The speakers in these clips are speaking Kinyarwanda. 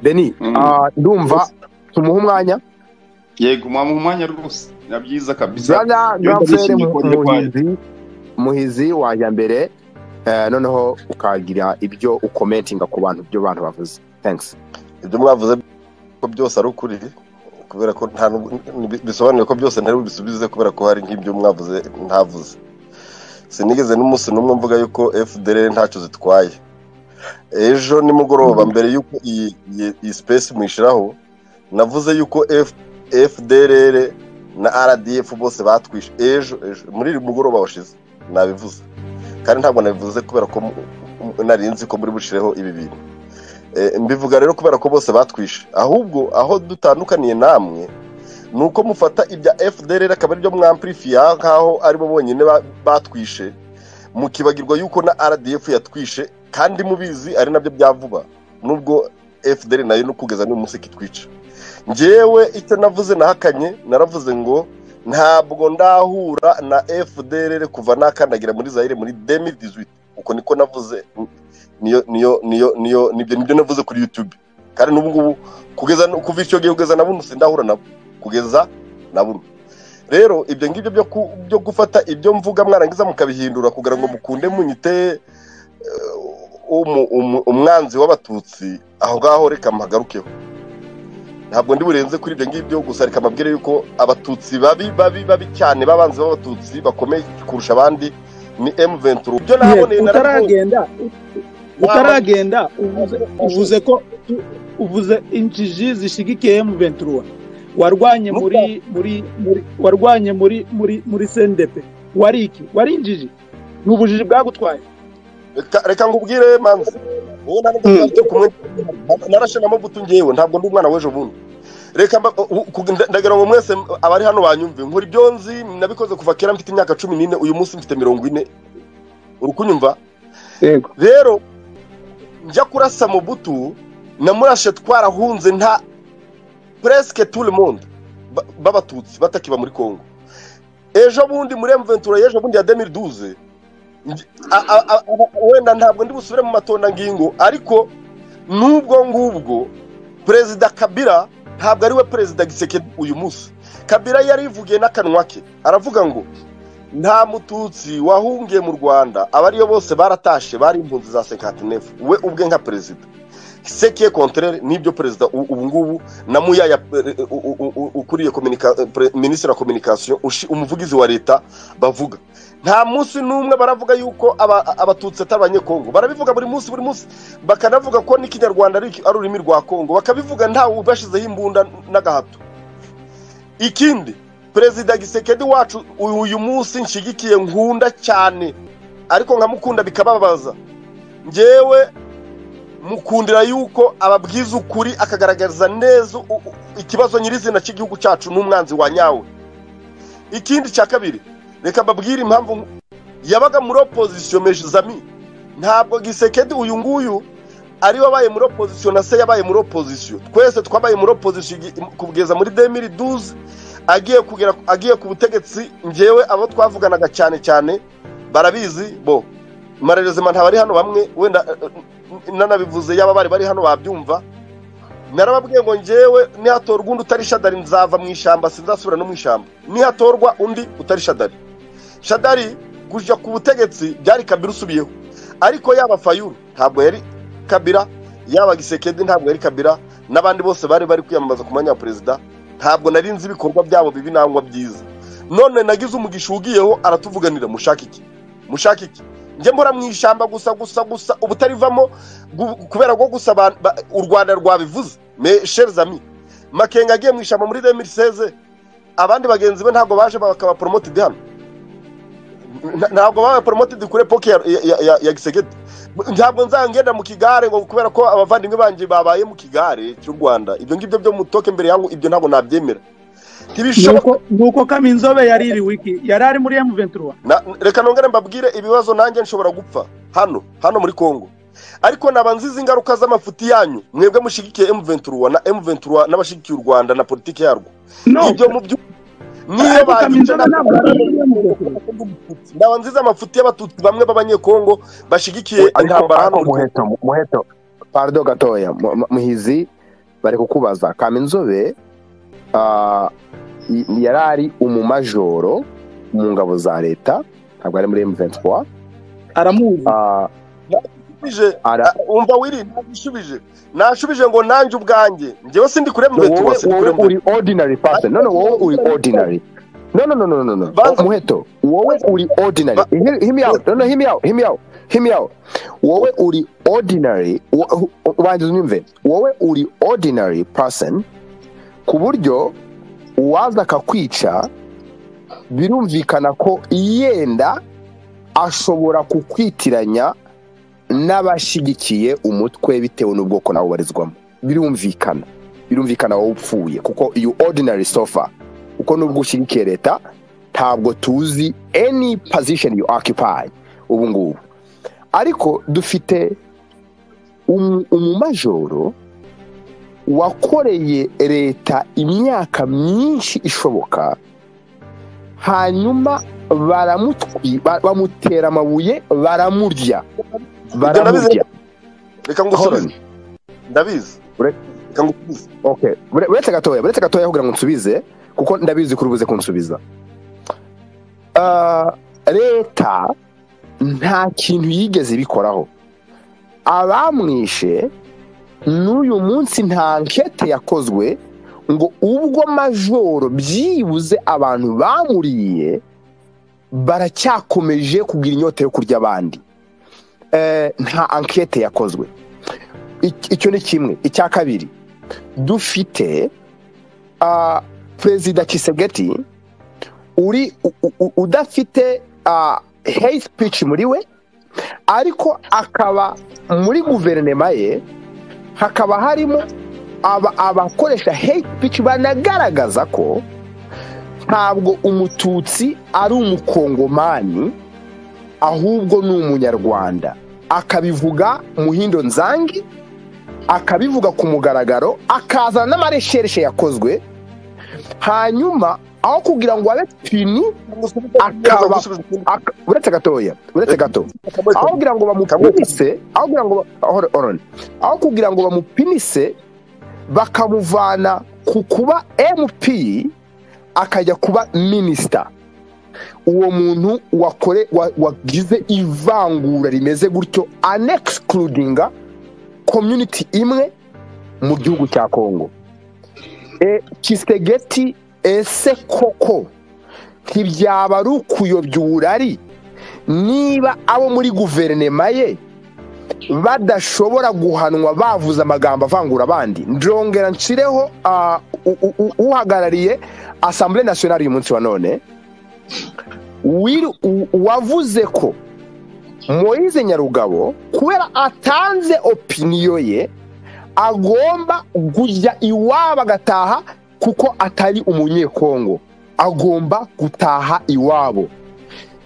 deni Mm. ah, ndumva tumuhe umwanya yego mwamuha umwanya rwose na byiza kabisa Gaga yumva Gafere nishimye kubona urwaye. Muhizi Muhizi wajya mbere eh, noneho ukagira ibyo ukomentinga ku bantu ibyo bantu bavuze thanks ibyo mwavuze ko byose ari ukuri kubera ko nta n'ubu- ntibi- bisobanuye ko byose ntari bubisubize kubera ko hari nk'ibyo mwavuze ntavuze sinigeze n'umunsi n'umwe mvuga yuko fdr ntacyo zitwaye ejo nimugoroba mbere y'uko iyi iyi- iyi space muyishyiraho navuze yuko F- fdr na rdf bose batwishe ejo ejo muri uyu mugoroba washize nabivuze kandi ntabwo nabivuze kubera ko mu- mu- nari nzi ko muri bushyireho ibi bintu Eh, mbivuga rero kubera ko bose batwishe ahubwo aho dutandukaniye namwe ni uko mufata ibya fdr akaba aribyo mwampirifiya nk'aho aribo bonyine ba- batwishe mukibagirwa yuko na rdf yatwishe kandi mubizi ari nabyo bya vuba nubwo fdr nayo no kugeza n'uyu munsi kitwica njyewe icyo navuze nahakanye naravuze ngo ntabwo ndahura na fdr kuva nakandagira muri zaire muri 2018 uko niko navuze niyo niyo niyo niyo nibyo nibyo navuze kuri YouTube kandi n'ubu ngubu kugeza kuva icyo gihe kugeza na buno sindahura nabo kugeza na buno rero ibyo ngibyo byo ku- byo gufata ibyo mvuga mwarangiza mukabihindura kugira ngo mukunde munyite eh, umu- umu- umwanzi w'abatutsi aho ngaho reka mpagarukeho ntabwo ndi burenze kuri ibyo ngibyo gusa reka mbabwire yuko abatutsi babi babi babi cyane babanzi b'abatutsi bakomeye kurusha abandi ni M23 ibyo naboneye narabonye utaragenda utaragenda uvuze- uvuze ko uvuze injiji zishigikiye mu ventura warwanye muri muri muri warwanye muri muri muri sendepe wari iki wari injiji ni ubujiji bwagutwaye reka reka ngubwire manzi wowe nta n'ubwo ufite kumwe narashe na mabuto ngewe ntabwo ndi umwana w'ejo bundi reka mba- u- ku- nda- ndagira ngo mwese abari hano banyumve nkora ibyo nzi nabikoze kuva kera mfite imyaka cumi n'ine uyu munsi mfite mirongo ine uri kunyumva yego rero njya kurasa mubutu namurashe twarahunze nta presque tout le monde ba- b'abatutsi batakiba muri congo ejo bundi muri mventura y'ejo bundi ya 2012 nj- a- a- a- a- wenda ntabwo ndi busubire mu matonda ngingo ariko n'ubwo ngubwo perezida kabira ntabwo ari we perezida giseke uyu munsi kabira yarivugiye n'akanwa ke aravuga ngo nta mututsi wahungiye mu rwanda abariyo bose baratashe bari impunzi za senkantinefu we ubwe nka perezida sekiye kontrere nibyo perezida u- ubu ngubu na muyaya eh, u- u- u- ukuriye communica- eh, pre- minisitiri wa communication ushi- umuvugizi wa leta bavuga nta munsi n'umwe baravuga yuko aba- abatutsi atari abanyekongo barabivuga buri munsi buri munsi bakanavuga ko n'ikinyarwanda ari ari ururimi rwa kongo bakabivuga ntawe ubashyizeho imbunda n'agahato ikindi perezida gisekedi wacu uyu uyu munsi nshyigikiye nkunda cyane ariko nkamukunda bikababaza njyewe mukundira yuko ababwiza ukuri akagaragariza neza u- u- ikibazo nyirizina cy'igihugu cyacu n'umwanzi wa nyawe ikindi cya kabiri reka mbabwire impamvu nk- yabaga muri opozisiyo mejizami ntabwo gisekedi uyu nguyu ari we wabaye muri opozisiyo na se yabaye muri opozisiyo twese twabaye muri opozisiyo igi- kugeza muri 2012 agiye kugera agiye ku butegetsi njyewe abo twavuganaga cyane cyane barabizi bo marerezima ntabari hano bamwe wenda eh, eh, nanabivuze yaba bari bari hano babyumva narababwiye ngo njyewe nihatorwa undi utari shadari nzava mu ishyamba sinzasubira no mu ishyamba nihatorwa undi utari shadari shadari kujya ku butegetsi byari kabira usubiyeho ariko yaba fayuru ntabwo yari kabira yaba gisekedi ntabwo yari kabira n'abandi bose bari bari kwiyamamaza ku mwanya wa perezida ntabwo nari nzi ibikorwa byabo bibi nangwa byiza none nagize umugisha ugiyeho aratuvuganira mushaka iki mushaka iki njye mbora mu ishyamba gusa gusa gusa ubutarivamo gu- kubera ko gusa abantu ba- u rwanda rwabivuze me sherizami makenga agiye mu ishyamba muri 2016 abandi bagenzi be ntabwo baje bakaba poromotidi hano Nta- ntabwo babaye poromotidi kuri epoke ya, ya, ya, ya, ya gisegeti ntabwo nzangenda mu kigare ngo kubera ko abavandimwe banjye babaye mu kigare cy'u rwanda ibyo ngibyo byo mutoke mbere yangu ibyo ntabwo nabyemera ntibishoboka nuko nuko kaminzobe yari iri wiki yari ari muri M23 Na- reka nongere mbabwire ibibazo nanjye nshobora gupfa hano hano muri congo ariko naba nziza ingaruka z'amafuti yanyu mwebwe mushigikiye m23 na m23 n'abashigikiye u rwanda na politiki yarwo no ibyo mu byo niyo ariko bagize kaminzobe ntabwo yari muri M23 naba nziza amafuti y'abatutsi bamwe b'abanyekongo bashigikiye ariko intambara hano muheto muheto pardon gatoya Mu- mu- muhizi bari kukubaza kama inzobe ah, i- yari ari umumajoro mu ngabo za leta ntabwo ari muri M23 aramuzi ah, Bije, ara- umva wiri nashubije nashubije ngo nanjye ubwanjye njyewe sindi kure No, mubetuwa sindi wowe wowe kure uri ordinary person no no wowe uri ordinary no no no no no no Banza- muheto wowe uri ordinary Ba- hear, hear me out no no hear me out hear me out hear me out wowe uri ordinary wo- ubanza unyumve wowe uri ordinary person ku buryo uwaza akakwica birumvikana ko yenda ashobora kukwitiranya n'abashyigikiye umutwe bitewe n'ubwoko nawe ubarizwamo birumvikana birumvikana wowe upfuye kuko iyo ordinary sofa kuko nubwo ushyigikiye leta ntabwo tuzi any position you occupy ubu ngubu ariko dufite umu- umumajoro wakoreye leta imyaka myinshi ishoboka hanyuma baramutwi ba- bamutera amabuye baramurya baramurya reka Hold ngusubize on. ndabizi Ure- reka ngusubize okay Ure- uretse gatoya uretse gatoya kugira ngo nsubize kuko ndabizi ko urubuze kunsubiza Ah, leta nta kintu yigeze ibikoraho abamwishe n'uyu munsi nta nkete yakozwe ngo ubwo majoro byibuze abantu bamuriye baracyakomeje kugira inyota yo kurya abandi Eh, nta ankete yakozwe Ik- icyo ni kimwe icya kabiri dufite ah, perezida kisegeti uri u- u- u- udafite ah, hate speech muri we ariko akaba muri guverinoma ye hakaba harimo aba- abakoresha hate speech banagaragaza ko ntabwo umututsi ari umukongomani ahubwo ni umunyarwanda akabivuga muhindo nzangi akabivuga ku mugaragaro akazana n'amareshereshe yakozwe hanyuma aho kugira ngo abe pini Akaba- ak- uretse gatoya uretse gato aho kugira ngo bamupinise aho kugira ngo ba- hold on, hold on. aho kugira ngo bamupinise bakamuvana ku kuba mp akajya kuba minisita uwo muntu wakore wa- wagize ivangura rimeze gutyo anexcludinga community imwe mu gihugu cya kongo e, kisegeti ese koko ntibyaba ari ukuyobya uburari niba abo muri guverinoma ye badashobora guhanwa bavuze amagambo avangura abandi ndongera nshireho ah, u- u- u- uhagarariye asambure nasiyonari uyu munsi wa none wiru- u- wavuze ko moyize nyarugabo kubera atanze opiniyo ye agomba kujya iwabo agataha kuko atari umunyekongo agomba gutaha iwabo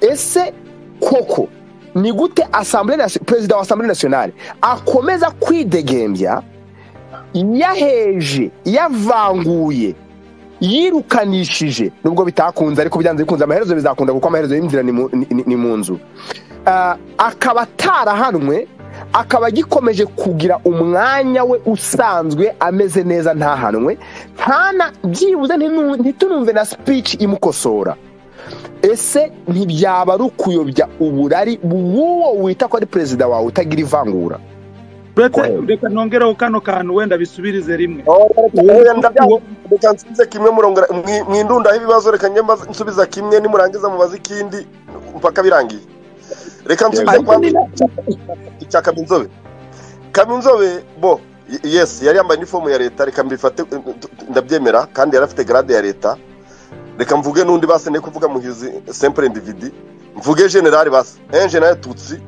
ese koko ni gute Assemblée Nation- perezida wa asambure nasiyonari akomeza kwidegembya yaheje yavanguye yirukanishije nubwo bitakunze ariko byanze bikunze amaherezo bizakunda kuko amaherezo y'inzira ni mu- ni- ni- ni mu nzu Ah, akaba atarahanwe akaba agikomeje kugira umwanya we usanzwe ameze neza ntahanwe ntana byibuze ntinu- ntitunumve na speech imukosora ese ntibyaba ari ukuyobya uburari bw'uwo wita ko ari perezida wawe utagira ivangura uretse Oya. reka nongereho kano kantu wenda bisubirize rimwe reka nsubize kimwe murongora mwi- mwindundaho ibibazo reka njye mbaze- nsubiza kimwe nimurangiza mubaze ikindi mpaka birangiye reka nsubize Yego. kwa icya kaminzobe kaminzobe bo y- yes yari yambaye inifomu ya leta reka mbifate ndabyemera kandi yari afite garade ya leta reka mvuge n'undi baseneye kuvuga muhizi sempre individi mvuge generali basa enjenali tutsi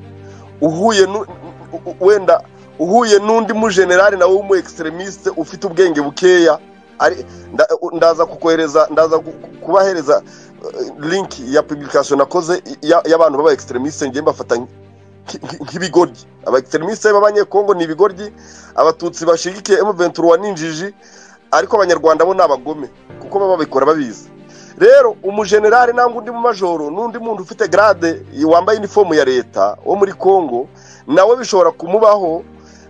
uhuye nu- u- u- wenda uhuye n'undi mujenerali nawe w'umu extremiste ufite ubwenge bukeya ari nda- ndaza kukohereza ndaza ku- ku- kubahereza eh, link ya publication nakoze ya- y'abantu baba extremiste ngiye mbafata nk- nk- nk'ibigoryi aba extremiste b'abanyekongo ni ibigoryi abatutsi bashigikiye M23 ninjiji ariko abanyarwanda bo ni abagome kuko baba babikora babizi rero umujenerali nangwa undi mu majoro n'undi muntu ufite grade wambaye inifomu ya leta wo muri Kongo nawe bishobora kumubaho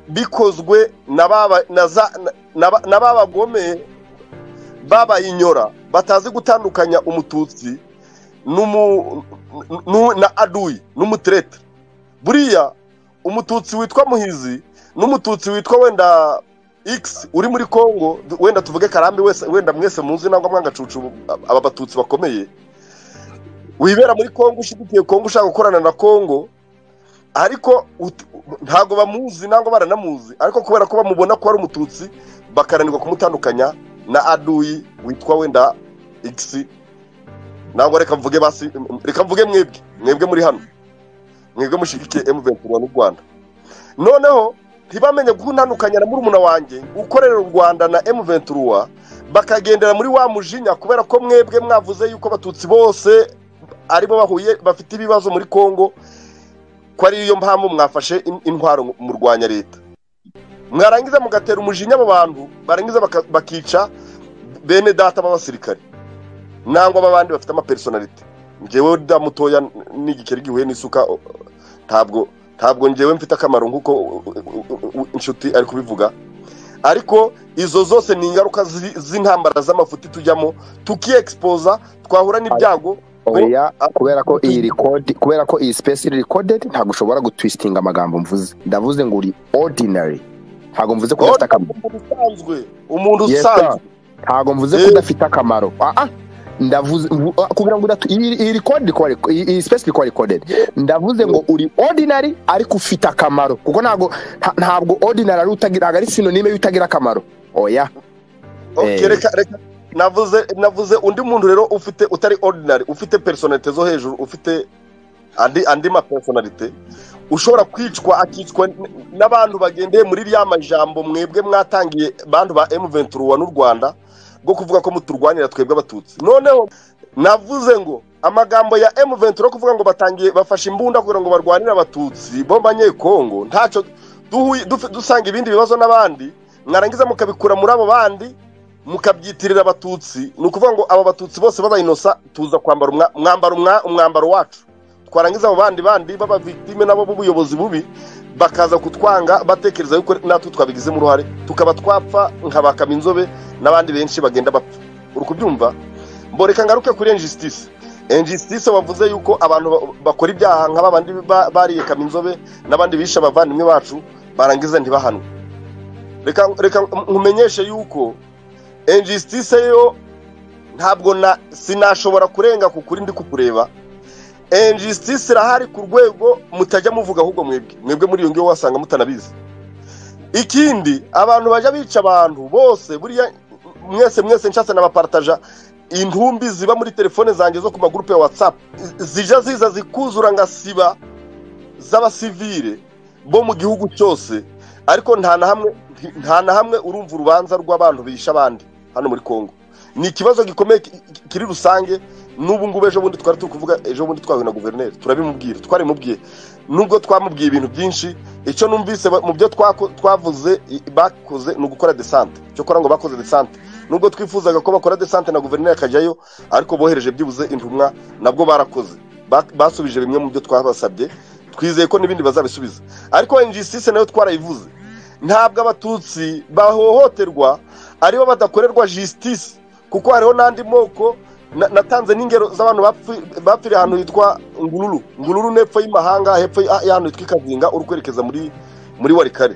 bikozwe na baba na za na- n'aba- n'ababagome babayinyora batazi gutandukanya umututsi n'umu- n'u- na aduyi n'umutereta buriya umututsi witwa muhizi n'umututsi witwa wenda x uri muri congo du- wenda tuvuge karambi wese wenda mwese muzi nangwa mwangacucu aba batutsi bakomeye wibera muri congo ushyigikiye congo ushaka gukorana na congo ariko ut- ntago bamuzi nangwa baranamuzi ariko kubera ko bamubona ko ari umututsi bakaranirwa kumutandukanya na aduyi witwa wenda x nangwa reka mvuge basi reka mvuge mwebwe mwebwe muri hano mwebwe mushigikiye M23 n'u Rwanda noneho ntibamenye kuntandukanya na murumuna wanjye ukorera u Rwanda na M23 bakagendera muri wa mujinya kubera ko mwebwe mwavuze yuko abatutsi bose aribo bahuye bafite ibibazo muri Kongo ko ari yo mpamvu mwafashe in- intwaro murwanya leta mwarangiza mugatera umujinya abo bantu barangiza baka- bakica bene data b'abasirikare nangwa babandi bafite amapersonality njyewe da mutoya n- n'igikeri gihuye n'isuka o- o- ntabwo ntabwo njyewe mfite akamaro nk'uko u- u- u- u- inshuti ari kubivuga ariko izo zose ni ingaruka zi- z'intambara z'amafuti tujyamo tukiexposa twahura n'ibyago oya kubera ko iyi record kubera ko iyi space iri recorded ntabwo ushobora gutwistinga amagambo mvuze ndavuze ngo uri ordinary ntabwo mvuze ko udafite akamaro umuntu usanzwe umuntu Yes, sir. usanzwe ntabwo mvuze ko Eh. udafite akamaro ah, ah, ndavuze mvu- ah, kugira ngo udatu- iyi iyi record iri kuba rec- iyi iyi space iri kuba recorded ndavuze ngo uri ordinary ariko ufite akamaro kuko ntabwo nta- ntabwo ordinary ari utagira ntabwo ari sinonime y'utagira akamaro oya Okay, Eh. reka reka navuze navuze undi muntu rero ufite utari ordinary ufite personalite zo hejuru ufite andi andi ma personalite ushobora kwicwa akicwa n- n'abantu bagendeye muri rya majambo mwebwe mwatangiye bantu ba M23 n'u Rwanda bwo kuvuga ko muturwanira twebwe abatutsi noneho navuze ngo amagambo ya M23 yo kuvuga ngo batangiye bafashe imbunda kugira ngo barwanire abatutsi bo banyekongo ntacyo duhuye dufi- dusanga ibindi bibazo n'abandi mwarangiza mukabikura muri abo bandi mukabyitirira abatutsi ni ukuvuga ngo aba batutsi bose b'abayinosa tuza kwambara umwa- umwambaro umwa- umwambaro wacu twarangiza abo bandi bandi b'abavictime nabo b'ubuyobozi bubi bakaza kutwanga batekereza yuko natwe twabigizemo uruhare tukaba twapfa nka ba kaminzobe n'abandi benshi bagenda bapfa uri kubyumva mboreka ngaruke kuri injustice injustice wavuze yuko abantu ba- bakora ibyaha nka babandi ba- bariye kaminzobe n'abandi bishe abavandimwe bacu barangiza ntibahanwe reka reka nkumenyeshe yuko injustice yo ntabwo na sinashobora kurenga ku kuri ndi kukureba injustice irahari ku rwego mutajya muvuga ahubwo mwebwe mwebwe muri iyo ngiyo wasanga mutanabizi ikindi abantu bajya bica abantu bose buriya mwese mwese nshatse nabapartaja intumbi ziba muri telefone zanjye zo ku magurupe ya whatsapp zijya ziza zikuzura ngasiba z'abasivire bo mu gihugu cyose ariko nta na hamwe nta na hamwe urumva urubanza rw'abantu bisha abandi hano muri Kongo ni ikibazo gikomeye ki- ki- kiri rusange n'ubu ngubu ejo bundi twari turi kuvuga ejo bundi twahuye na guverineri turabimubwira twarimubwiye nubwo twamubwiye ibintu byinshi icyo numvise ba- mu byo twako- twavuze i- bakoze ni ugukora desante cyokora ngo bakoze desante nubwo twifuzaga ko bakora desante na guverineri akajyayo ariko bohereje byibuze intumwa nabwo barakoze Ba- basubije bimwe mu byo twabasabye twizeye ko n'ibindi bazabisubiza ariko injustice nayo twarayivuze ntabwo abatutsi bahohoterwa aribo badakorerwa justice kuko hariho n'andi moko na- natanze n'ingero z'abantu bapfi- bapfiriye ahantu hitwa ngururu ngururu n'epfo y'imahanga hepfo y'a- y'ahantu hitwa ikazinga uri kwerekeza muri muri warikare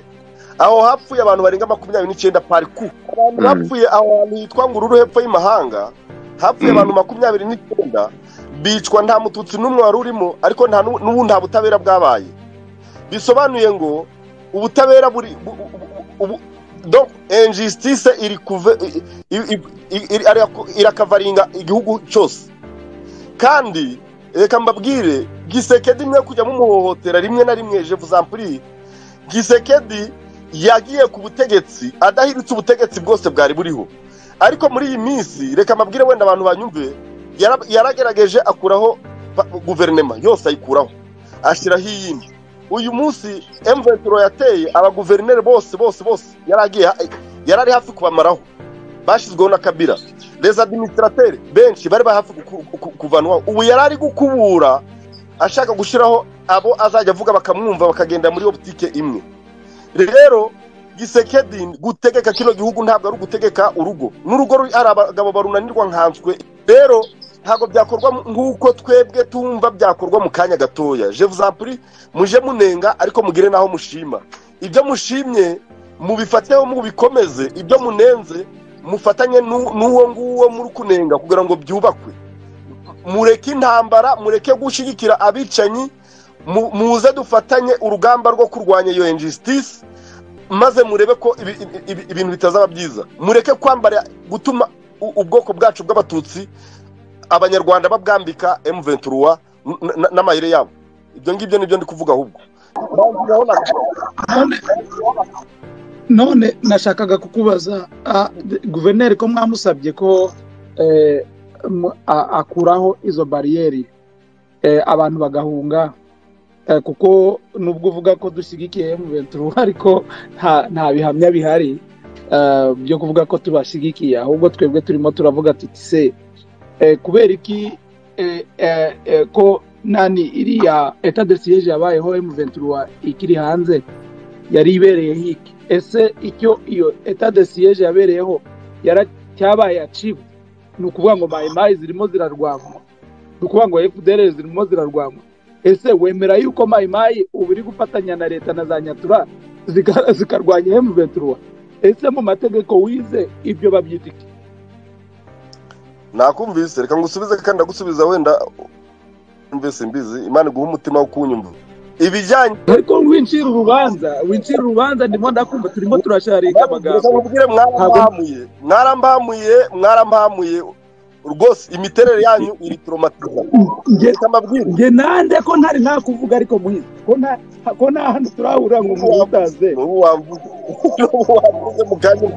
aho hapfuye abantu barenga makumyabiri n'icyenda pariku abantu Mm. bapfuye aho hantu hitwa ngururu hepfo y'imahanga hapfuye Mm. abantu makumyabiri n'icyenda bicwa nta mututsi n'umwe wari urimo ariko nta n'u- n'ubu nta butabera bwabaye bisobanuye ngo ubutabera buri bu- bu- bu- bu- donc injustice iri kuve i- i- i- iri- ari- irakavaringa igihugu cyose kandi reka mbabwire gisekedi mwe kujya mumuhohotera rimwe na rimwe je vous en prie gisekedi yagiye ku butegetsi adahiritse ubutegetsi bwose bwari buriho ariko muri iyi minsi reka mbabwire wenda abantu banyumve yara- yaragerageje akuraho pa- guverinema yose ayikuraho ashyiraho iyindi uyu munsi M23 yateye abaguverineri bose bose bose yaragiye yari ari hafi kubamaraho bashyizweho na kabira les administrateurs benshi bari bari hafi ku- ku- ku- kuvanwaho ubu yari ari gukubura ashaka gushyiraho abo azajya avuga bakamwumva bakagenda muri iyo butike imwe rero gisekedi gutegeka kino gihugu ntabwo ari ugutegeka urugo n'urugo ruri- ari abagabo barunanirwa nkanswe rero ntabwo byakorwa mu- nk'uko twebwe tumva byakorwa mu kanya gatoya jevuzampuri muje munenga ariko mugire n'aho mushima ibyo mushimye mubifateho mubikomeze ibyo munenze mufatanye n'u- n'uwo nguwo muri kunenga kugira ngo byubakwe mureke intambara mureke gushyigikira abicanyi mu- muze dufatanye urugamba rwo kurwanya iyo injustice maze murebe ko ibi- ibi- ibi- ibintu bitazaba byiza mureke kwambara gutuma u- ubwoko bwacu bw'abatutsi abanyarwanda babwambika M23 n- n- n'amayire yabo ibyo ngibyo nibyo ndi kuvuga ahubwo Naho na- none none nashakaga kukubaza ah, de- guverineri ko mwamusabye ko eh, mu- a- akuraho izo bariyeri eh, abantu bagahunga eh, kuko nubwo uvuga ko dushyigikiye mu bentu ariko nta nta bihamya bihari eh, byo kuvuga ko tubashyigikiye ahubwo twebwe turimo turavuga tuti se eh, kubera iki eh, eh, eh, ko nani iriya etadesiyeje yabayeho mu bentu ikiri hanze yari ibereye hiki ese icyo iyo eta de siyeje yabereyeho yaracyabaye aciwe ni ukuvuga ngo mayimayi zirimo zirarwanywa ni ukuvuga ngo fdr zirimo zirarwanywa ese wemera yuko mayimayi ubu iri gufatanya na leta na za nyatura zika- zikarwanya hemu ventura ese mu mategeko wize ibyo babyita iki nakumvise reka ngusubize kandi ndagusubiza wenda mvise mbizi imana iguha umutima wo kunyumva ibijyanye ariko wincira urubanza wincira urubanza ndimo ndakumva turimo turasharinga Reka amagambo nkubwire mwarambamuye mwarambamuye mwarambamuye rwose imiterere yanyu iri turomatiza Nge- reka mbabwire njye nande ko ntari nta kuvuga ariko muhizi ko nta ko nta hantu turahurira ngo umuntu utaze ubu wamvuze ubu wamvuze mu kanya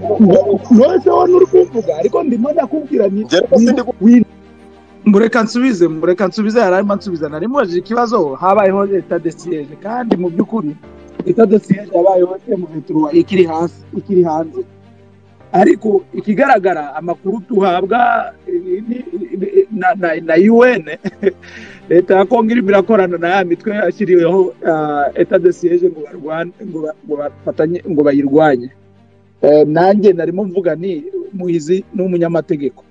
nose wowe nturi kumvuga ariko ndimo ndakubwira ni njye reka sindi gu- wi- mureka nsubize mureka nsubize yararimo ansubiza nari mubajije ikibazo habayeho leta de siyeje kandi mu by'ukuri leta de siyeje yabayeho emuventura ikiri hasi ikiri hanze ariko ikigaragara amakuru tuhabwa eh, ni- ni- na, na, na un leta ya kongo irimo irakorana na ya mitwe yashyiriweho eta de siyeje ngo barwane ngo ba- ngo bafatanye ngo bayirwanye Eh, nanjye narimo mvuga ni muhizi ni umunyamategeko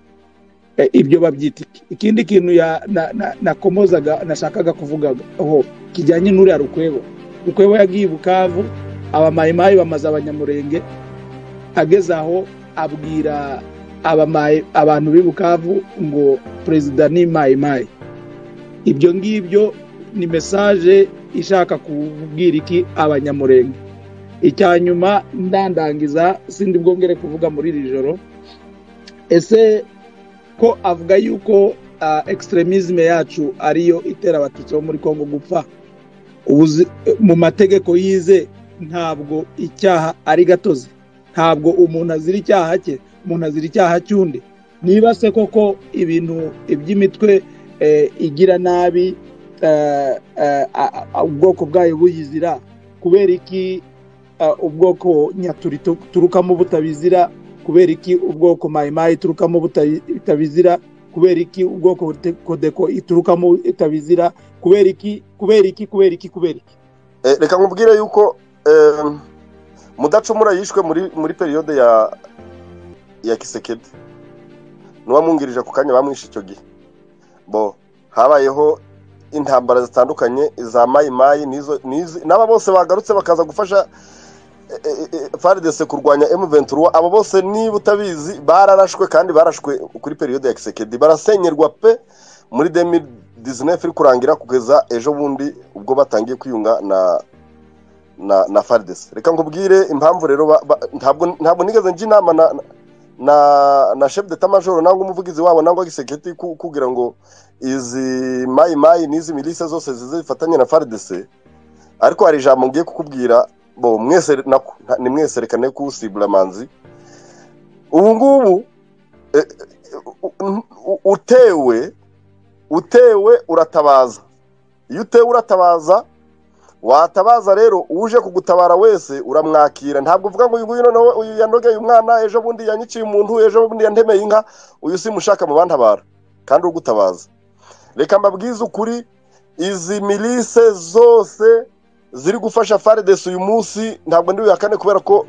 Eh, ibyo babyita iki ikindi kintu ya- na- na- nakomozaga nashakaga kuvuga aho kijyanye n'uriya rukwebo rukwebo yagiye i bukavu abamayimayi bamaze abanyamurenge ageze aho abwira abamayi abantu b'i bukavu ngo perezida ni mayimayi ibyo ngibyo ni mesaje ishaka kubwira iki abanyamurenge icya nyuma ndandangiza sindi bwongere kuvuga muri iri joro ese ko avuga yuko uh, extremisme yacu ariyo itera abatutsi bo muri kongo gupfa ubuzi mu mategeko yize ntabwo icyaha ari gatozi ntabwo umuntu azira icyaha cye umuntu azira icyaha cy'undi niba se koko ibintu iby'imitwe eh, igira nabi eh, eh, a- a- a- ubwoko bwayo buyizira kubera iki eh, ubwoko nyaturi tu- turukamo butabizira kubera iki ubwoko mayimayi iturukamo buta- butabizira kubera iki ubwoko te- kodeko iturukamo itabizira kubera iki kubera iki kubera iki kubera iki Eh, reka nkubwire yuko em, mudacumura yishwe muri muri periyode ya ya kisekedi n'uwamwungirije ako kanya bamwishe icyo gihe bo habayeho intambara zitandukanye iza mayimayi n'izo n'izi n'aba bose bagarutse bakaza gufasha eh, eh, eh, FARDC kurwanya M23 abo bose niba utabizi bararashwe kandi barashwe kuri periyode ya kisekedi barasenyerwa pe muri 2019 iri kurangira kugeza ejo bundi ubwo batangiye kwiyunga na na na FARDC reka nkubwire impamvu rero ba- ba- ntabwo ntabwo nigeze njya inama na na na chef d'état major nangwa umuvugizi wabo nangwa gisekiriti kugira ngo izi mayi mayi n'izi milisa zose zize zifatanye na FARDC ariko hari ijambo ngiye kukubwira bo mwese nako ni mwese reka ne kusibura amanzi ubu ngubu eh, eh, u- u- utewe utewe uratabaza iyo utewe uratabaza watabaza rero uje kugutabara wese uramwakira ntabwo uvuga ngo uyu nguyu noneho uyu yanogeye umwana ejo bundi yanyiciye umuntu ejo bundi yantemeye inka uyu simushaka mu bantabara kandi ugutabaza reka mbabwize ukuri izi milise zose ziri gufasha faredesi uyu munsi ntabwo ndi buyakane kubera ko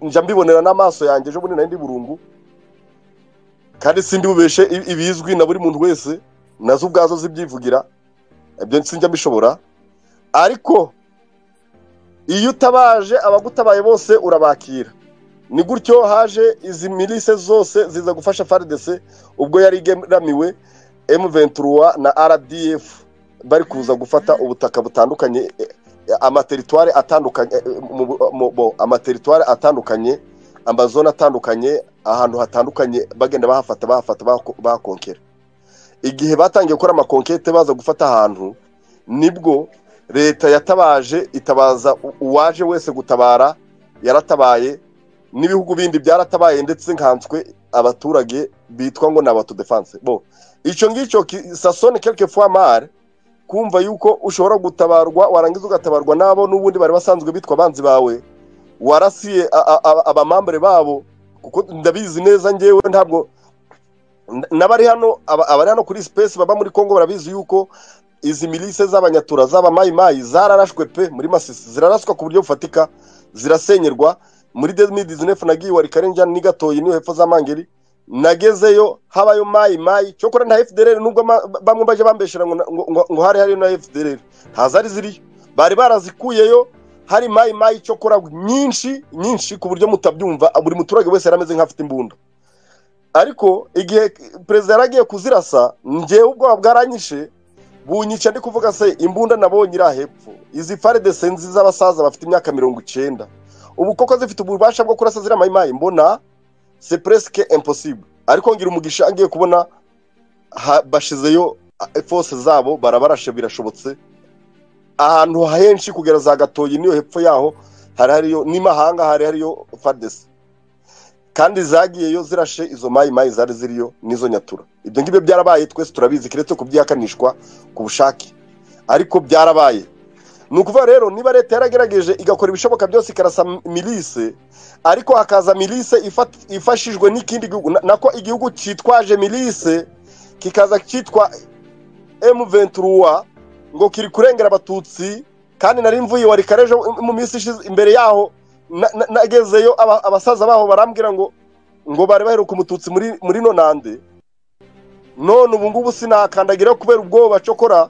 njya mbibonera n'amaso yanjye ejo bundi nari ndi burungu kandi sindi bubeshe i- ibizwi na buri muntu wese nazo ubwazo zibyivugira ibyo sinjya mbishobora ariko iyo utabaje abagutabaye bose urabakira ni gutyo haje izi mirise zose ziza gufasha faridese ubwo yari igeramiwe M23 na RDF bari kuza gufata ubutaka butandukanye eh, eh, amateritware atandukanye eh, mu- mu- mu- bo, amateritware atandukanye amazone atandukanye ahantu hatandukanye bagenda bahafata bahafata bahako- bahakonkera igihe batangiye gukora amakonkete baza gufata ahantu nibwo leta yatabaje itabaza u- uwaje wese gutabara yaratabaye n'ibihugu bindi byaratabaye ndetse nkanswe abaturage bitwa ngo ni abatudefanse bo icyo ngicyo ki- sasone kelke fwa mare kumva yuko ushobora gutabarwa warangiza ugatabarwa n'abo n'ubundi bari basanzwe bitwa abanzi bawe warasiye a- a- a- abamambure babo kuko ndabizi neza njyewe ntabwo n- n'abari hano aba- abari hano kuri space baba muri congo barabizi yuko izi milise z'abanyatura z'abamayimayi zararashwe pe muri masisi ziraraswa ku buryo bufatika zirasenyerwa muri demidi zinefu nagiye wari karenja ni gatoyi niyo hepfo za mangeri nagezeyo habayo mayi mayi cyokora nta fdr nubwo ma- bamwe bajya bambeshera ngo na- ngo- ngo- ngo hari hariyo na fdr ntazari ziriyo bari barazikuyeyo hari mayi mayi cyokora nyinshi nyinshi ku buryo mutabyumva buri muturage wese yari ameze nk'afite imbunda ariko igihe perezida yari agiye kuzirasa ngewe ubwoba bwaranyishe bunyica ndi kuvuga se imbunda nabonye iri ahepfo izi faridese nziza z'abasaza bafite imyaka mirongo icyenda ubu koko zifite ububasha bwo kurasa ziriya mayimayi mbona se presque impossible ariko ngira umugisha ngiye kubona ha- bashizeyo force zabo barabarashe birashobotse ahantu henshi kugera za gatoyi niyo hepfo yaho hari hariyo n'imahanga hari hariyo fadesi kandi zagiyeyo zirashe izo mayimayi zari ziriyo n'izo nyatura ibyo ngibyo byarabaye twese turabizi keretse kubyihakanishwa ku bushake ariko byarabaye ni ukuvuga rero niba leta yaragerageje igakora ibishoboka byose ikarasa milise ariko hakaza milise ifat- ifashijwe n'ikindi gihugu na- nako igihugu cyitwaje milise kikaza cyitwa M23 ngo kiri kurengera abatutsi kandi nari mvuye wari karejo mu minsi ishize imbere yaho na- na- nagezeyo aba- abasaza baho barambwira ngo ngo bari baheruka umututsi muri muri nonande none ubu ngubu sinakandagira kubera ubwoba cokora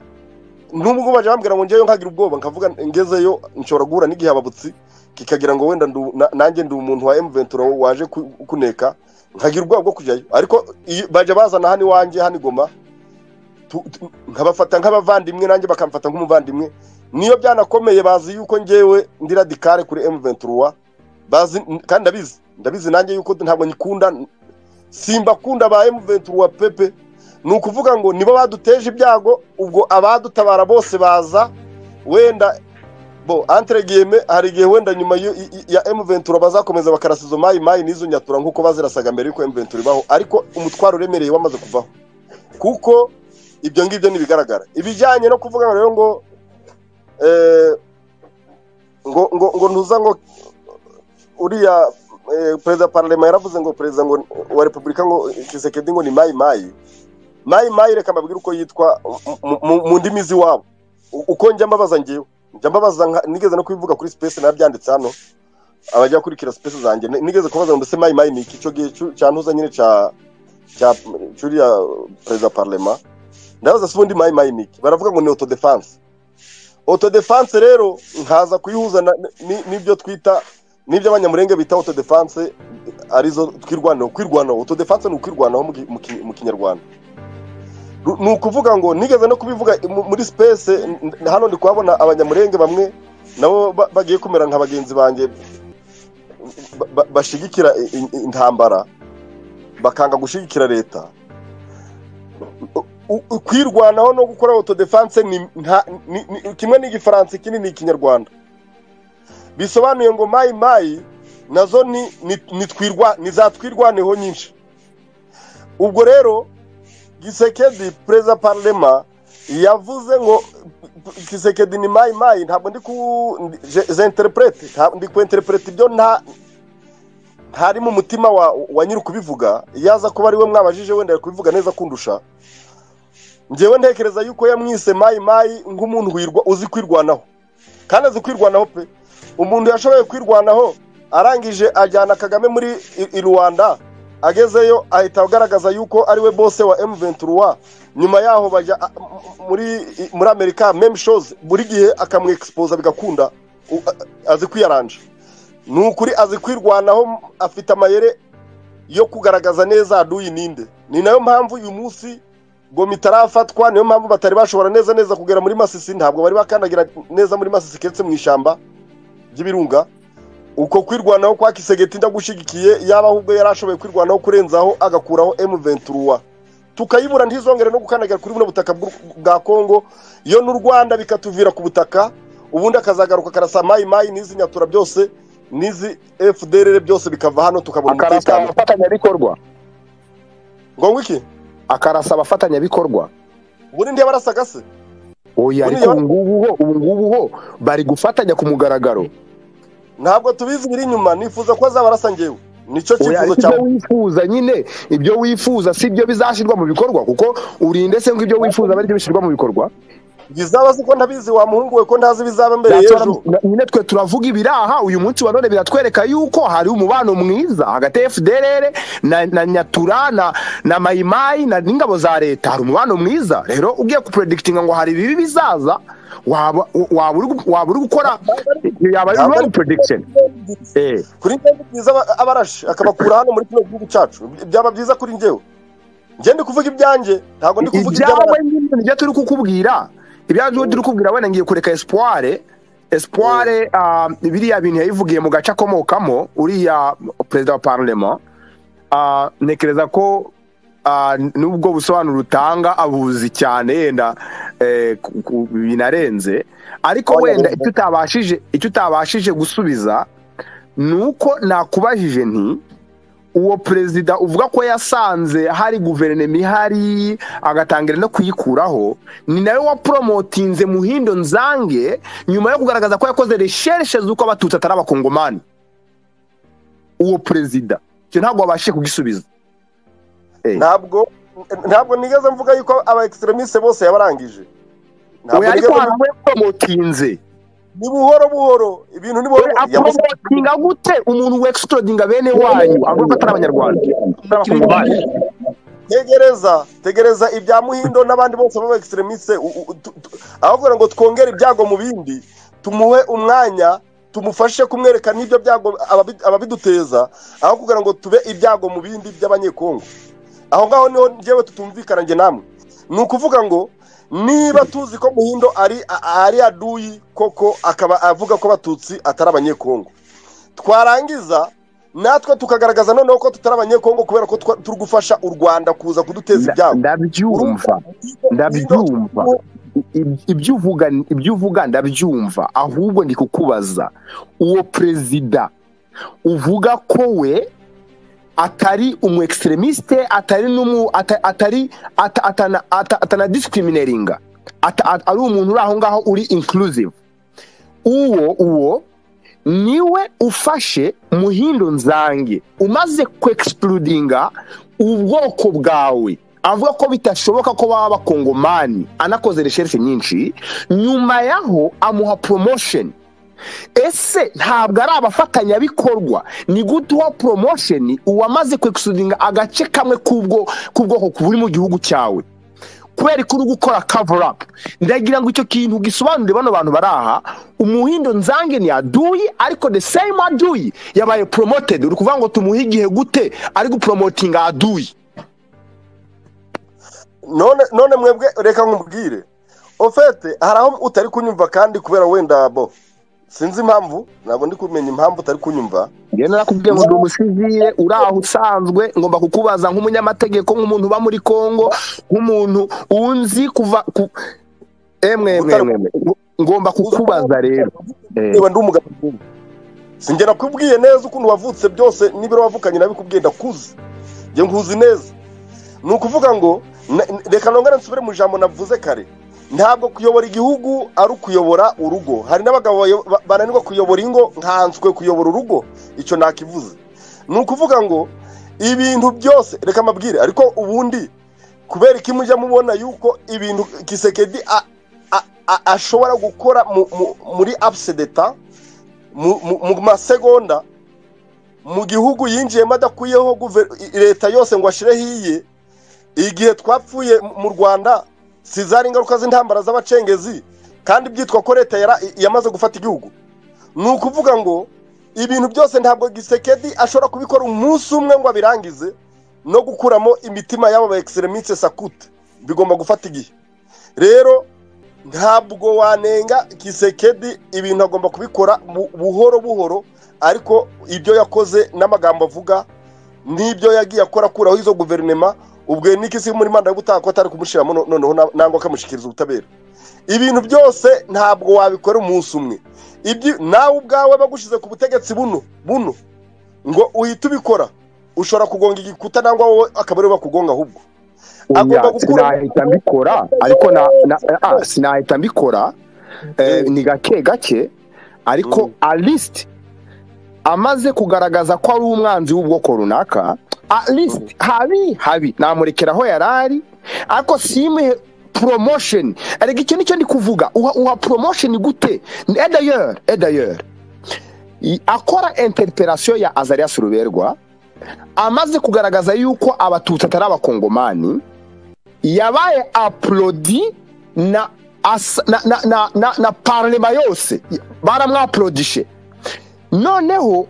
nubwo baje bambwira ngo ngeyo nkagira ubwoba nkavuga ngezeyo nshobora guhura n'igihe ababutsi kikagira ngo wenda ndu- na- nanjye ndi umuntu wa M23 waje ku- kuneka nkagira ubwoba bwo kujyayo ariko iyo- bajya bazana hano iwanjye hano igoma tu- tu- nkabafata nk'abavandimwe nanjye bakamfata nk'umuvandimwe niyo byanakomeye bazi yuko ngewe ndi radikare kuri M23 bazi kandi ndabizi ndabizi nanjye yuko ntabwo nyikunda simbakunda ba M23 pepe ni ukuvuga ngo nibo baduteje ibyago ubwo abadutabara bose baza wenda bo entre guillemets hari igihe wenda nyuma yo- i- i- ya M23 bazakomeza bakarasa izo mayi mayi n'izo nyatura nk'uko bazirasaga mbere y'uko M23 ibaho ariko umutwaro uremereye wamaze kuvaho kuko ibyo ngibyo ntibigaragara ibijyanye no kuvuga ngo rero ngo eh, ngo ngo ngo ntuza ngo uriya eh, perezida wa pararema yaravuze ngo perezida ngo wa repubulika ngo kisekedi ngo ni mayi mayi mayi mayi reka mbabwire uko yitwa mu- mu- mu ndimi z'iwabo U- uko njya mbabaza ngewe njya mbabaza nka- nigeze no kubivuga kuri space nabyanditse hano abajya bakurikira space zanjye ni- nigeze kubaza ngo mbese mayi mayi ni iki icyo gihe cyu- cyantuza nyine cya cya cyuriya perezida wa pararema ndabaza se ubundi mayi mayi ni iki baravuga ngo ni autodefense autodefense rero nkaza kuyihuza na- ni- n'ibyo twita n'ibyo abanyamurenge bita autodefense arizo twirwanaho kwirwanaho autodefense ni ukwirwanaho mu ki- mu ki- mu kinyarwanda Ru- ni ukuvuga ngo nigeze no kubivuga mu- muri space n- n- hano ndi kuhabona abanyamurenge bamwe nabo ba- bagiye kumera nka bagenzi banjye ba- ba- bashigikira i- i- intambara bakanga gushigikira leta U- u- kwirwanaho no gukora autodefense ni nta- ni- ni- kimwe n'igifaransa ikindi ni ikinyarwanda bisobanuye ngo mayi mayi nazo ni ni- ni twirwa- ni za twirwaneho nyinshi ubwo rero gisekedi perezida parlema yavuze ngo gisekedi ni mayi mayi ntabwo ndi ku ndi- je- je interprete, ntabwo ndi ku interprete ibyo nta ntari mu mutima wa wa nyiri kubivuga yaza kuba ari we mwabajije wenda ari kubivuga neza kundusha njyewe ntekereza yuko yamwise mayi mayi nk'umuntu wirwa uzi kwirwanaho kandi azi kwirwanaho pe umuntu yashoboye kwirwanaho arangije ajyana kagame muri i- i rwanda agezeyo ahita agaragaza yuko ari we bose wa M23 nyuma yaho bajya a- m- m- muri i- muri amerika meme shows buri gihe akamwexposa bigakunda U- a- azi kwiyaranja ni ukuri azi kwirwanaho m- afite amayere yo kugaragaza neza aduyi ninde ni nayo mpamvu uyu munsi goma itarafatwa niyo mpamvu batari bashobora neza neza kugera muri masisi ntabwo bari bakandagira neza muri masisi keretse mu ishyamba ry'ibirunga uko kwirwanaho kwa kisegeti ndagushyigikiye yaba ahubwo yari ashoboye kwirwanaho kurenzaho agakuraho M23 tukayibura ntizongere no gukandagira kuri buno butaka bw'u- bwa Kongo yo n'u Rwanda bikatuvira ku butaka ubundi akazagaruka karasa mayi mayi n'izi nyatura byose n'izi FDLR byose bikava hano tukabona akarasa umutekano abafatanyabikorwa ngo iki akarasa abafatanyabikorwa ubundi ntiyabarasagase oya Buriya- ariko ubu ngubu ho ubu ngubu ho bari gufatanya ku mugaragaro ntabwo tubizi biri inyuma nifuza ko azabarasa njyewe nicyo oya cyifuzo ariko ibyo cyawe wifuza nyine ibyo wifuza si byo bizashyirwa mu bikorwa kuko urinde se ngo ibyo wifuza bari byo bishyirwa mu bikorwa bizaba si ko ntabizi wa muhungu we ko ntazi ibizaba mbere That's what y'ejo I'm- nyine twe turavuga ibiraha uyu munsi wa none biratwereka yuko hari umubano mwiza hagati ya fdrr na, na nyatura na, na mayimayi na n'ingabo za leta hari umubano mwiza rero ugiye kupredikitinga ngo hari ibibi bizaza waba waba uri gu- waba uri gukora yaba ari Ntabwo ari- wrong prediction eh kuri njyewe ni byiza aba- abarashi akabakura hano muri kino gihugu cyacu byaba byiza kuri njyewe njye ndi kuvuga ibyanjye ntabwo ndi kuvuga ibyawe iby'abarashi nyine nibyo turi kukubwira ibyawe turi kukubwira wenda ngiye kureka espoire espoire ah, biriya bintu yabivugiye mu gace akomokamo uriya perezida wa parlement ah, ntekereza ko ah, nubwo busobanuro utanga abuzi cyane yenda eh, ku- ku- binarenze ariko Oya, wenda oya. icyo utabashije icyo utabashije gusubiza ni uko nakubajije nti uwo perezida uvuga ko yasanze hari guverinoma ihari agatangira no kuyikuraho ni nawe waporomotinze muhindo nzange nyuma yo kugaragaza ko yakoze reshereshe z'uko abatutsi atari abakongomani uwo perezida icyo ntabwo wabashije kugisubiza ntabwo ntabwo nigeze mvuga yuko aba extremiste bose yabarangije ntabwo oya nigeze ariko hari mvuga- uwo yaporomotinze ni buhoro buhoro ibintu ni buhoro we yabuze- aporomotinga gute umuntu wexitrodinga bene wanyu avuga ko atari abanyarwanda atari abakongomani tegereza tegereza ibya muhindo n'abandi bose baba extremiste u- u- tu- tu- aho kugira ngo twongere ibyago mu bindi tumuhe umwanya tumufashe kumwereka n'ibyo byago ababi- ababiduteza aho kugira ngo tube ibyago mu bindi by'abanyekongo aho ngaho niho njyewe tutumvikana njye namwe ni ukuvuga ngo niba tuzi ko muhindo ari a- ari aduyi koko akaba avuga ko abatutsi atari abanyekongo twarangiza natwe tukagaragaza noneho ko tutari abanyekongo kubera ko twa- turi gufasha u rwanda kuza kuduteza ibyago ndabyumva ndabyumva Ib- ibyo uvuga ibyo uvuga ndabyumva ahubwo ndi kukubaza uwo perezida uvuga ko we atari umu extremiste atari n'umu ata- atari ata- atana ata- atana discriminatinga Ata- at- ari umuntu uri aho ngaho uri inclusive uwo uwo niwe ufashe muhindo nzange umaze kwexplodinga ubwoko bwawe avuga ko bitashoboka ko baba bakongomani anakoze resherishe nyinshi nyuma yaho amuha promotion ese ntabwo ari abafatanyabikorwa ni gute uwa promotion uwamaze kwexudinga agace kamwe k'ubwo k'ubwoko buri mu gihugu cyawe kubera ko uri gukora cover up ndagira ngo icyo kintu gisobanure bano bantu bari aha umuhindo nzange ni aduyi ariko the same aduyi yabaye promoted uri kuvuga ngo tumuhe igihe gute ari gupromotinga aduyi none none mwebwe reka nkubwire ofete hari aho utari kunyumva kandi kubera wenda bo sinzi impamvu ntabwo ndi kumenya impamvu utari kunyumva njyewe narakubwiye ngo ndi umusivire uri aho usanzwe ngomba kukubaza nk'umunyamategeko nk'umuntu uba muri kongo nk'umuntu unzi kuva ku emwe emwe emwe emwe. ngomba kukubaza rero Eh, niba ndi umugabo nk'ubu. sinjye nakubwiye neza ukuntu wavutse byose n'ibiro wavukanye nabikubwiye ndakuzi njye nkuzi neza ni ukuvuga ngo na- n- reka nongere nsubire mu ijambo navuze kare ntabwo kuyobora igihugu ari ukuyobora urugo hari n'abagabo bayo- ba- bananirwa kuyobora ingo nkanswe kuyobora urugo icyo nakivuze ni ukuvuga ngo ibintu byose reka mabwire ariko ubundi kubera iki mujya mubona yuko ibintu kisekedi a- a- a- ashobora gukora mu- mu- muri absedeta mu mu- mu masegonda mu gihugu yinjiyemo adakuyeho guver- i- leta yose ngo ashireho iye igihe twapfuye mu- mu rwanda si zari ingaruka z'intambara z'abacengezi kandi byitwa ko leta yara- yamaze gufata igihugu ni ukuvuga ngo ibintu byose ntabwo gisekedi ashobora kubikora umunsi umwe ngo abirangize no gukuramo imitima y'abo ba egisereminsi sakute bigomba gufata igihe rero ntabwo wanenga gisekedi ibintu agomba kubikora bu- buhoro buhoro ariko ibyo yakoze n'amagambo avuga n'ibyo yagiye akora akuraho izo guverinoma ubwo niki si muri manda yo gutaha ko atari kumushyiramo no- noneho na- nangwa akamushyikiriza ubutabera ibintu byose ntabwo wabikora umunsi umwe ibyo nawe ubwawe bagushyize ku butegetsi buno buno ngo uhite ubikora ushobora kugonga igikuta nangwa wowe akaba ariwe bakugonga ahubwo agomba Oya, gukura- sinahita mbikora ariko na, na, ah, sinahita mbikora eh, ni gake gake ariko Mm. at least amaze kugaragaza ko ari umwanzi w'ubwoko runaka at least habi habi namurekera aho yari ari ariko simuhe promotion ariko icyo nicyo ndi kuvuga uha, uha promotion gute et d'ailleurs et d'ailleurs i- akora interpellation ya Azarias Ruberwa amaze kugaragaza yuko abatutsi atari abakongomani yabaye apurodi na asa- na na na na, na parlema yose baramwapurodishe noneho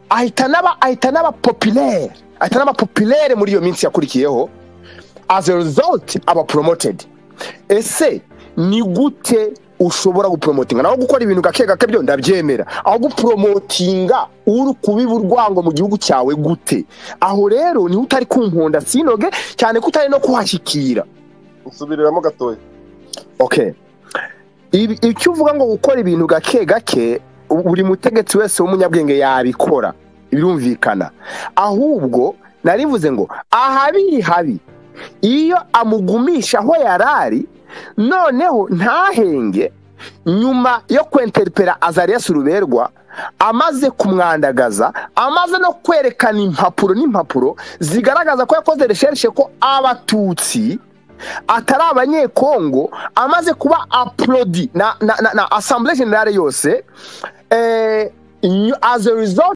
ahita n'aba ahita n'aba populaire ahita n'aba populaire muri iyo minsi yakurikiyeho as a result aba promoted ese ni gute ushobora gupromotinga naho gukora ibintu gake gake byo ndabyemera aho gupromotinga uri kubiba urwango mu gihugu cyawe gute aho rero niho utari kunkunda sinoge cyane ko utari no kuhashyikira usubiriramo gatoya okay Ibi- icyo uvuga ngo gukora ibintu gake gake u- buri mutegetsi wese w'umunyabwenge yabikora birumvikana ahubwo narivuze ngo ahabiri habi iyo amugumisha aho yarari noneho ntahenge nyuma yo kwenterpera azarias ruberwa amaze kumwandagaza amaze no kwerekana impapuro n'impapuro zigaragaza ko yakoze resherishe ko abatutsi atari abanyekongo amaze kuba apurodi na, na, na, na asambure generale yose eh, nyu- as a result